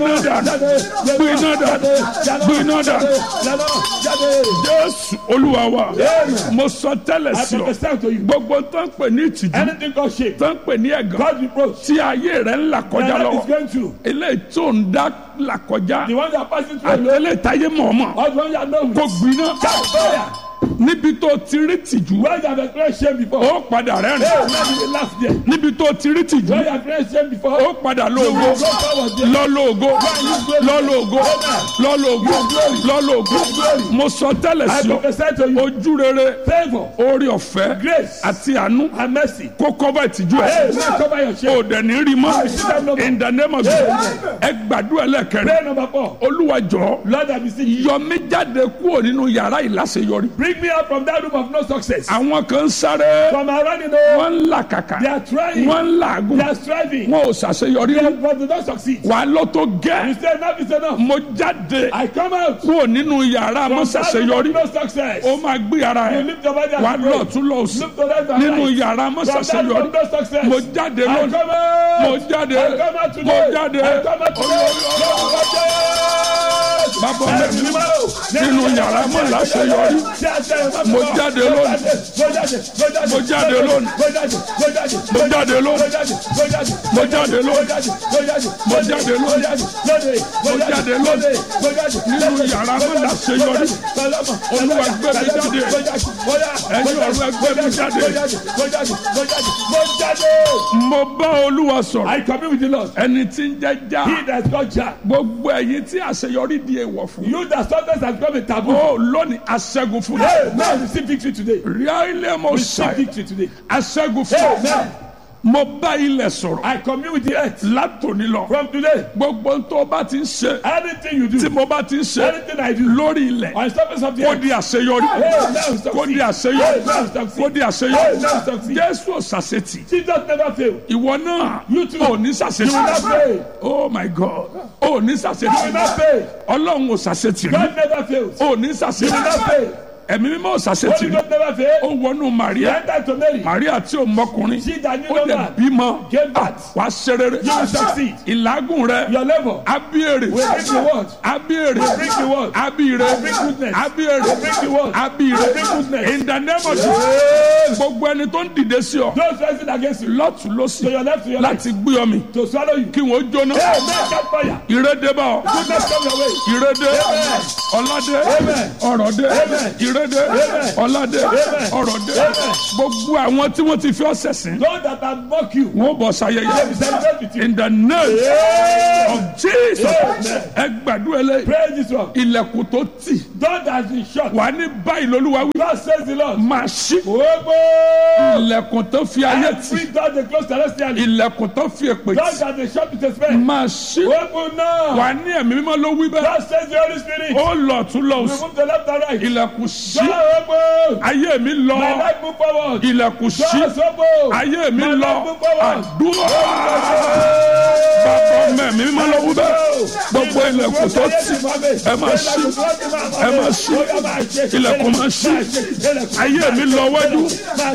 gbiná dà gbiná dà jésù olúwa wa mo sọ tẹ́lẹ̀ I sí ọ prophesy to you. gbogbo tó ń pè ní ìtìjú Anything called shame, tó ń pè ní ẹ̀gàn God reproach, tí ayé rẹ̀ ń là kọjá that is lọ́wọ́ going through. eléyìí tó ń dá là kọjá The one that passing through àti alone, eléyìí táyé mọ̀ọ́mọ̀ or the one that knows. kò gbiná Fire. níbi tó ti rí tìjú Where you have experienced shame before. ó padà Hey, rẹ́rìn where did they laugh there? níbi tó ti rí tìjú Where you have experienced shame before. ó padà You lóògó will go forward there. lọ́lọ́ọ̀gó lọ́lọ́ọ̀gó lọ́lọ́ọ̀gó lọ́lọ́ọ̀gó mo sọ tẹ́lẹ̀ I sí ọ prophesy to you. ojú rere Favor, orí ọ̀fẹ́ grace, àti àánú and mercy. kó kọ́bà ìtìjú Hey, ẹ̀ man, cover your shame. o dẹ̀ ní rí mọ́ in the name of Jesus ẹ gbàdúrà lẹ́kẹ̀rẹ́ Prayer number four. olúwa jọ̀ọ́ Lord, I beseech you. yọ mí jáde kúrò nínú yàrá ìláṣeyọrí Bring me out from that room of no success. àwọn kan ń sáré From my running home, wọ́n ń làkàkà they are trying, wọ́n ń làágùn they are striving, wọn ò ṣàṣeyọrí they- but they don't succeed. wà á lọ tó You gẹ́ say enough is enough. mo jáde I come out kúrò nínú yàrá from mo that room ṣàṣeyọrí of no success. ó máa gbé ara You ẹ̀ lift your body and wà á pray. lọ tún lọ sí Look to left and nínú right. yàrá mo From that room ṣàṣeyọrí of no success. mo jáde I lónìí come out. mo jáde I come out mo today. jáde I come out today. bàbá mi nínú yàrá mo láṣeyọrí Mo jáde lónìí. Mo jáde lónìí. Mo jáde lónìí. Mo jáde lónìí. Mo jáde lónìí. Mo jáde lónìí. Nínú yàrá mo láṣeyọrí. Olúwa gbé mi jáde. Ẹ̀yin ọ̀rọ̀ gbé mi jáde. mo bá olúwa sọ̀rọ̀ I commune with the Lord. ẹni tí ń jẹ́ já He that is called Jah. gbogbo ẹ̀yin tí àṣeyọrí di èèwọ̀ fún You that success has become a taboo. ó lónìí aṣẹ́gun fún Hey, mi. now receive victory today. ríálẹ̀ mo Receive ṣàì victory today. aṣẹ́gun fún mi. Amen. mo bá ilẹ̀ sọ̀rọ̀ I commune with the earth. látòní lọ From today, gbogbo tó o bá ti ń ṣe anything you tí do, mo bá ti ń ṣe anything I do, lórí ilẹ̀ on the surface of the kó earth, di àṣeyọrí hey, now succeed. kó di Hey, àṣeyọrí now kó succeed. di Hey, àṣeyọrí now succeed. jésù òṣàṣetì Jesus never fail. ìwọ náà You too. ò ní You will not ṣàṣetì fail. oh my god ò ní You will ṣàṣetì not fail. ọlọ́run ò ṣàṣetì rí God never fails. ò ní You will ṣàṣetì not fail. ẹ̀mí mímọ́ ò ṣàṣetì Holy rí God never ó fail. wọnú He maria entered to Mary. maria tí ò mọkùnrin She that knew ó no dẹ̀ man bímọ gave birth. wàá ṣe rere You will succeed. ìlágùn rẹ Your level abíyèrè will bring the word. abíyèrè Will bring the word. abíyèrè Will bring goodness. abíyèrè Will bring the word. abíyèrè Will bring goodness. in the name of Jesus gbogbo ẹni tó ń dìde sí ọ Those rising against you, lọ́tún to lọ́sì your left, to your right, láti gbé ọ mi to swallow you. kí wọ́n jóná Hey, man, catch fire. ìrédé bá ọ Goodness come your way. ìrédé Amen. ọládé Amen. ọrọ̀dé Amen. ìrédé Amen. ọládé Amen. ọrọ̀dé Amen. gbogbo àwọn tí wọ́n ti fi ọ sẹ̀sìn Those that have mocked you, wọ́n bọ̀ they will sayẹyẹ celebrate with you. in the name Amen. of Jesus Amen. ẹ gbàdúrà eléyìí Praise this one. ilẹ̀kùn tó tì God has been shut. wà ní báyìí lolúwa wí God says the Lord. máa ṣí Gbogbo. ilẹ̀kùn tó fi ayé tì Every door they close celestially. ilẹ̀kùn tó fi èpè God tì that they shut with a spell. máa ṣí Open now. wà ní ẹ̀mí mímọ́ ló wí bẹ́ẹ̀ God says the Holy Spirit. ó lọ tún lọ We sí move to left and right. ilẹ̀kùn ṣí God open. ayé mi lọ My life move forward. ilẹ̀kùn ṣí God open. ayé mi My lọ life move forward. àdúrà bàbá ọmọ ẹ̀mí mímọ́ ló wí bẹ́ẹ̀ gbogbo ilẹ̀kùn tó tì ẹ máa ṣí ẹ máa ṣí ilẹ̀kùn máa ṣí ayé mi lọ wájú